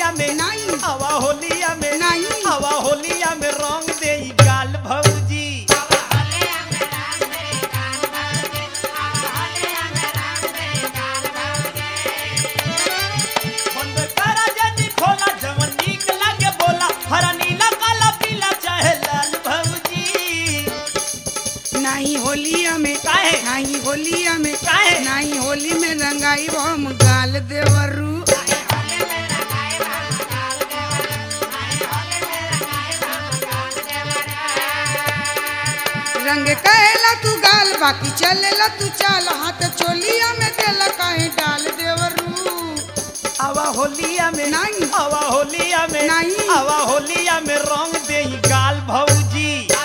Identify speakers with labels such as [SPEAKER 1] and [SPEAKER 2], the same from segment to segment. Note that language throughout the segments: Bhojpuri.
[SPEAKER 1] होलिया में
[SPEAKER 2] नहीं।
[SPEAKER 1] आवा होलिया में
[SPEAKER 2] नहीं।
[SPEAKER 1] आवा होलिया में रंग दे ई गाल भौजी बंद करा जल्दी खोला जवन नीक लगे बोला हरा नीला काला पीला चाहे लाल भौजी
[SPEAKER 2] नहीं होलिया में
[SPEAKER 1] काहे?
[SPEAKER 2] नहीं होलिया में
[SPEAKER 1] काहे?
[SPEAKER 2] नहीं होली में रंगाई हम गाल देवरू रंग कहेला तू गाल बाकी चलेला तू चाल हाथ चोलिया में देला काहे डाल देवरू
[SPEAKER 1] आवा होलिया में
[SPEAKER 2] नहीं।
[SPEAKER 1] आवा होलिया में
[SPEAKER 2] नहीं।
[SPEAKER 1] आवा होलिया में रंग दे ई गाल भौजी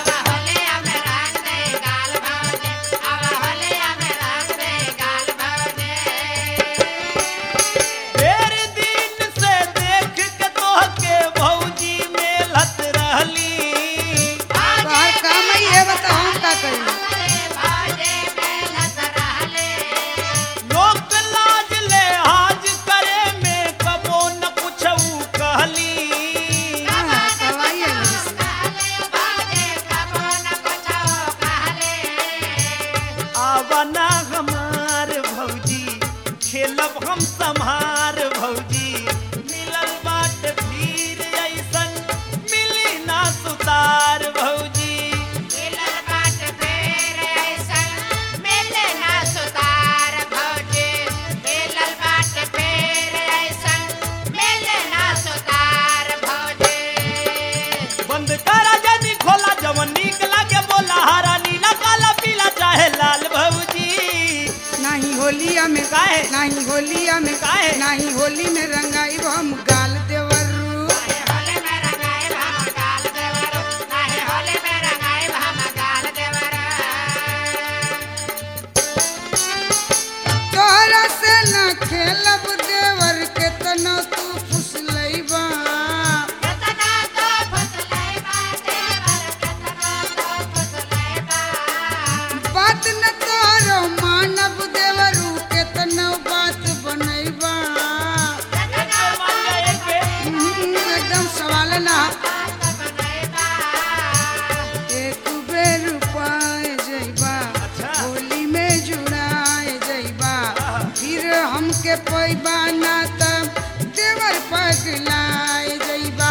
[SPEAKER 1] ढेर दिन से देख के तोहके भौजी मेलत रहली
[SPEAKER 2] तोहर काम ही है बता हम का करी
[SPEAKER 1] लोक लाज ले हाज करे में कबो न कुछऊ कहली
[SPEAKER 2] हाँ, करवाई है मुझसे।
[SPEAKER 1] आवना हमार भौजी खेलब हम सम्हार भौजी मिलल बाट भीर ऐसन मिली ना सुतार भौजी बंद करा जनी खोला जवन नीक लागे बोला हरा नीला काला पीला चाहे लाल भौजी
[SPEAKER 2] नहीं होलिया में
[SPEAKER 1] काहे?
[SPEAKER 2] नहीं होलिया में
[SPEAKER 1] काहे?
[SPEAKER 2] नहीं होली में रंगाई हम गाल देवरू तोहरा से न खेलब देवर के तना तू फुसलैबा बात न तोहरो मानब देवरू के तना बात बनैबा हम्म, एकदम सवाल ना एक बेर पाए जइबा
[SPEAKER 1] अच्छा।
[SPEAKER 2] होली में जुड़ाए जइबा फिर हमके पैबा ना त देवर पगलाए जइबा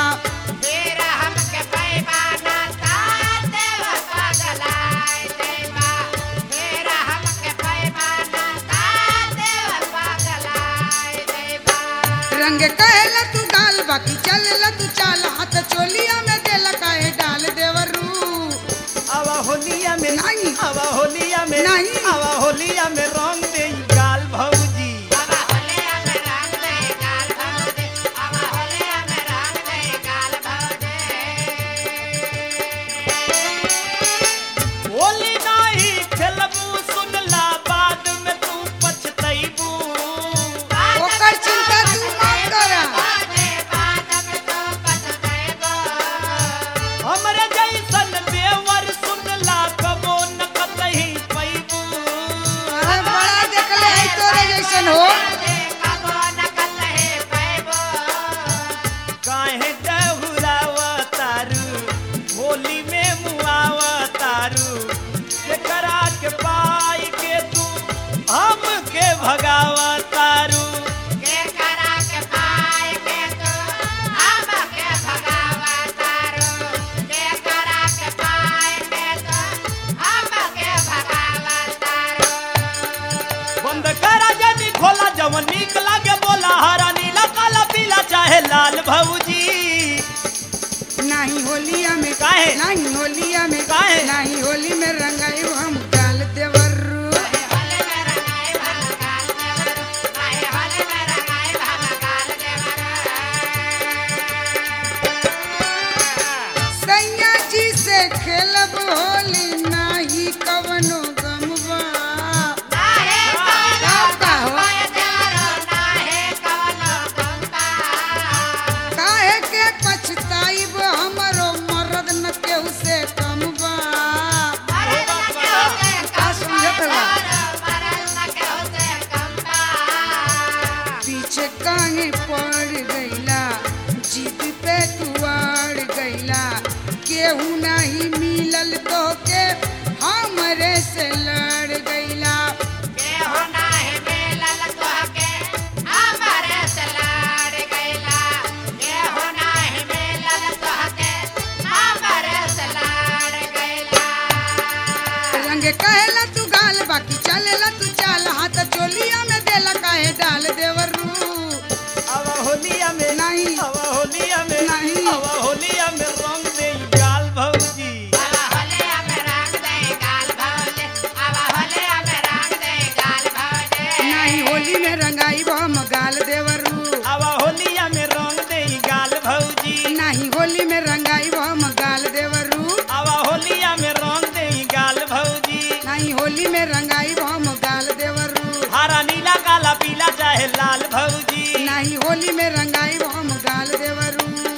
[SPEAKER 2] रंग कहेला तू गाल बाकी चलेला तू चाल हाथ चोलिया में देला काहे डाल देवरू
[SPEAKER 1] आवा होलिया में
[SPEAKER 2] नहीं।
[SPEAKER 1] आवा होलिया में
[SPEAKER 2] नहीं।
[SPEAKER 1] आवा होलिया में रंग दे ई गाल भौजी होली नाही खेलबू सुनला बाद में तू पछतैबू
[SPEAKER 2] ओकर चिंता तू मत करा
[SPEAKER 1] हमरे जैसन देवर सुनला कबो न कतही पैबू
[SPEAKER 2] अरे बड़ा देखले है तोरे जैसन हो
[SPEAKER 1] काहे डहुरावा तारू होली में मुआवा तारू एकरा के पाई के तू हमके भगावा तारू बंद करा जनी खोला जवन नीक लागे बोला हरा नीला काला पीला चाहे लाल भौजी
[SPEAKER 2] नहीं होलिया में
[SPEAKER 1] काहे?
[SPEAKER 2] नहीं होलिया में
[SPEAKER 1] काहे?
[SPEAKER 2] नहीं होली में रंगाई हम डाल देवरू सैया जी से खेलब होली नाही कवनो गमबा का हो काहे के पछताइब हमरो मरद न केहू से कमबा का समझत बा पीछे काहे पड़ गईला केहू नहीं मिलल तो के हमरे से लड़ गईला
[SPEAKER 3] केहू नाही मिलल तोहके हमरे से लड़ गइला केहू नाही मिलल तोहके हमरे से लड़ गइला
[SPEAKER 2] रंग कहेला तू गाल बाकी चलेला तू चाल हाथ चोलिया में देला काहे डाल देवर रू
[SPEAKER 1] अब होलिया में
[SPEAKER 2] नहीं।
[SPEAKER 1] अब होलिया में
[SPEAKER 2] नहीं।
[SPEAKER 1] अब होलिया में रंग दे गाल भौजी
[SPEAKER 3] अब होलिया में रंग दे गाल भौले अब होलिया में रंग दे गाल भौले
[SPEAKER 2] नहीं होली में रंगाई हम गाल देवर रू
[SPEAKER 1] अब होलिया में रंग दे गाल भौजी
[SPEAKER 2] नहीं होली में रंगाई हम गाल देवर रू
[SPEAKER 1] अब होलिया में रंग दे गाल भौजी
[SPEAKER 2] नहीं होली में रंगाई हम गाल देवर रू
[SPEAKER 1] हरा नीला काला पीला चाहे लाल भौजी
[SPEAKER 2] नहीं होली में रंगाई हम गाल देवर रू